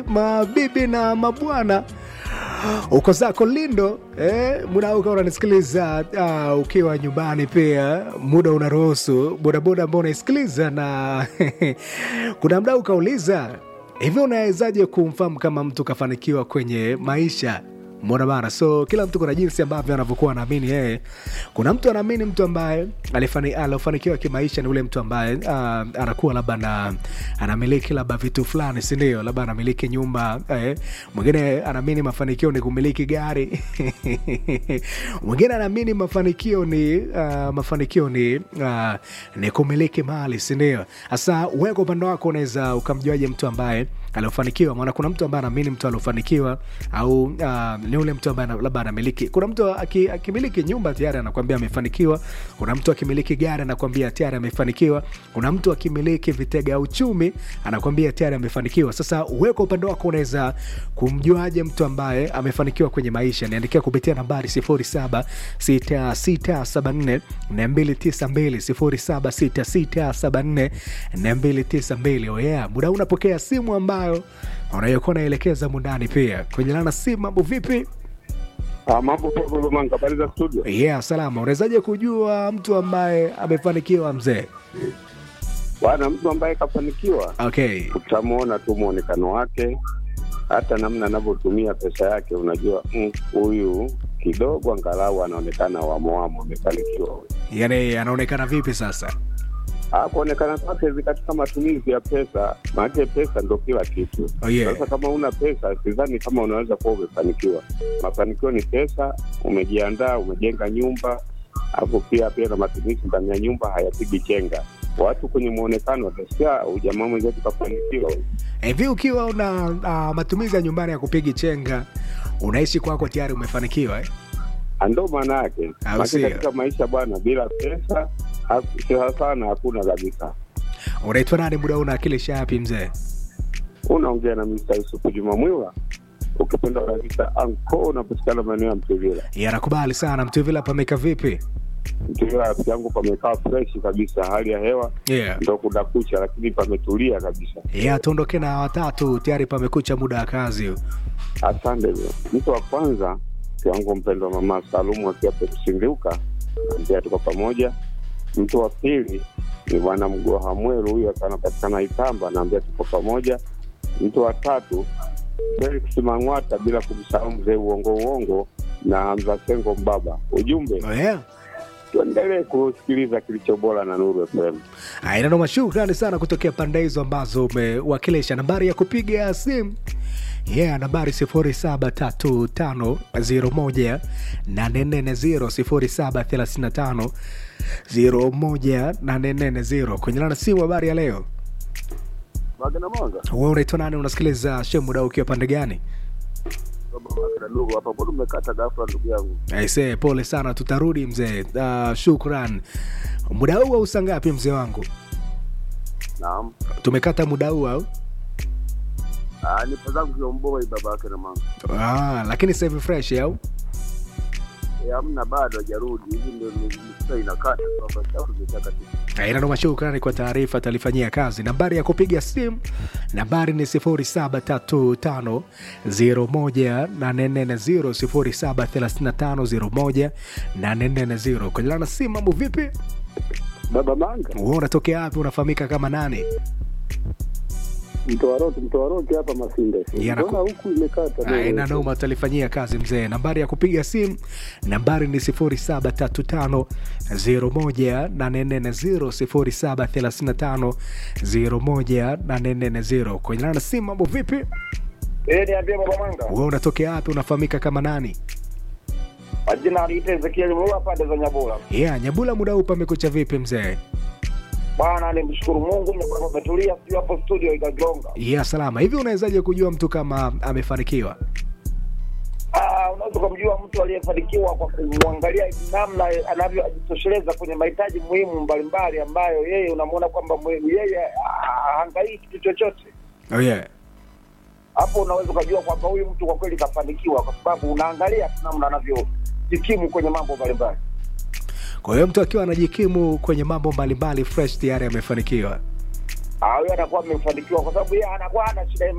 mabibi na mabwana uko zako lindo eh, muda ukawa unanisikiliza uh, ukiwa nyumbani pia muda unaruhusu bodaboda ambao unaisikiliza na kuna mda ukauliza hivi unawezaje kumfahamu kama mtu kafanikiwa kwenye maisha mona bana so kila mtu kuna jinsi ambavyo anavyokuwa anaamini yeye kuna mtu anaamini mtu ambaye alifani- aliofanikiwa kimaisha ni ule mtu ambaye uh, anakuwa labda na anamiliki labda vitu fulani sindio labda anamiliki nyumba eh. mwingine anaamini mafanikio ni kumiliki gari mwingine anaamini mafanikio ni uh, mafanikio ni uh, ni kumiliki mali sindio hasa wewe kwa upande wako unaweza ukamjuaje mtu ambaye aliofanikiwa maana kuna mtu ambaye anaamini mtu aliofanikiwa au uh, ni ule mtu ambaye ana- labda anamiliki kuna mtu aki- akimiliki nyumba tayari anakwambia amefanikiwa kuna mtu akimiliki gari anakwambia tayari amefanikiwa kuna mtu akimiliki vitega uchumi anakwambia tayari amefanikiwa sasa wewe kwa upande wako unaweza kumjuaje mtu ambaye amefanikiwa kwenye maisha niandikia kupitia nambari 0766742292 0766742292 oh yeah muda huu unapokea simu ambayo unayokuwa unaelekeza mundani pia kwenye lana simu mambo vipi Ah, mambo poa Lomanga, habari za studio? yeah salama unawezaje kujua mtu ambaye amefanikiwa mzee Bwana, mtu ambaye kafanikiwa okay utamwona tu mwonekano wake, hata namna anavyotumia pesa yake, unajua mm, huyu kidogo angalau anaonekana wamowamo, amefanikiwa huyu. yani anaonekana vipi sasa Ah, kuonekana kwake hivi katika matumizi ya pesa, maanake pesa ndo kila kitu. Oh, yeah. Sasa kama una pesa, sidhani kama unaweza kuwa umefanikiwa. Mafanikio ni pesa, umejiandaa, umejenga nyumba, alafu pia pia na matumizi ndani ya nyumba hayapigi chenga. Watu kwenye mwonekano watasikia ujamaa mwenzetu kafanikiwa. hivi ukiwa una uh, matumizi ya nyumbani ya kupigi chenga unaishi kwako tayari umefanikiwa eh? Ah, Ndo maana yake Au Maana sio? katika maisha bwana, bila pesa ha- sawa sana hakuna kabisa. unaitwa nani muda huu unawakilisha yapi mzee Unaongea na Mr. Yusufu Juma Mwila, ukipenda kabisa anko, unapatikana maeneo ya Mtuvila. yanakubali sana mtuvila pameka vipi Mtuvila rafiki yangu pamekaa freshi kabisa, hali ya hewa yeah. ndo kuna kucha, lakini pametulia kabisa. yeah, tuondoke na watatu tayari pamekucha muda wa kazi huu. Asante. Mtu wa kwanza kiwango mpendwa mama Salumu akiwa Pekusindeuka, ambia tuko pamoja. Mtu wa pili ni bwana Mgoha Mweru, huyu akiwa anapatikana Itamba, naambia tuko pamoja. Mtu wa tatu Felix Mang'wata, bila kumsahau mzee uongo uongo na Hamza Sengo Mbaba. Ujumbe, oh, yeah. tuendelee kusikiliza kilicho bora na Nuru FM. ainanoma shukrani sana kutokea pande hizo ambazo umewakilisha nambari ya kupiga simu yeah nambari 0735018440 0735018440 kwenye lana simu habari ya leo Magana Mwanga we unaitwa nani unasikiliza shemuda ukiwa pande gani baba Magana ndugu hapa, mbona umekata ghafla ndugu yangu? aise pole sana tutarudi mzee uh, shukran muda huu au saa ngapi mzee wangu Naam, tumekata muda huu au ah, nipo zangu Kiomboi baba yake na mama. ah, lakini sasa hivi fresh au Eh, hamna bado hajarudi. Hivi ndio nilikuta inakata kwamba sababu zimetaka tu. inanoma shukrani kwa taarifa talifanyia kazi nambari ya kupiga simu nambari ni 0735018440 0735018440 kwenye lana simu mambo vipi Baba Manga, wewe unatokea wapi unafahamika kama nani mtoa roki, mtoa roki hapa Masinde. Yana- Mbona huku imekata? leo? aina noma talifanyia kazi mzee nambari ya kupiga simu nambari ni 0735018440 0735018440 kwenye lana simu mambo vipi Eh, niambie baba Mwanga. wewe unatokea wapi unafahamika kama nani Majina aliita Ezekiel Mlua pande za Nyabula. yeah, nyabula muda huu pamekucha vipi mzee Bwana nimshukuru Mungu Nyabula pametulia sio hapo studio ikagonga. yeah, salama hivi unawezaje kujua mtu kama amefanikiwa Ah, unaweza kumjua mtu aliyefanikiwa kwa kumwangalia namna anavyojitosheleza kwenye mahitaji muhimu mbalimbali ambayo yeye unamwona kwamba muhimu yeye ah, hahangaiki kitu chochote. oh, yeah. Hapo unaweza ukajua kwamba huyu mtu kwa kweli kafanikiwa kwa sababu unaangalia tu namna anavyojikimu kwenye mambo mbalimbali. kwa hiyo mtu akiwa anajikimu kwenye mambo mbalimbali fresh tayari amefanikiwa Ah, huyo anakuwa amefanikiwa kwa sababu yeye anakuwa ana shida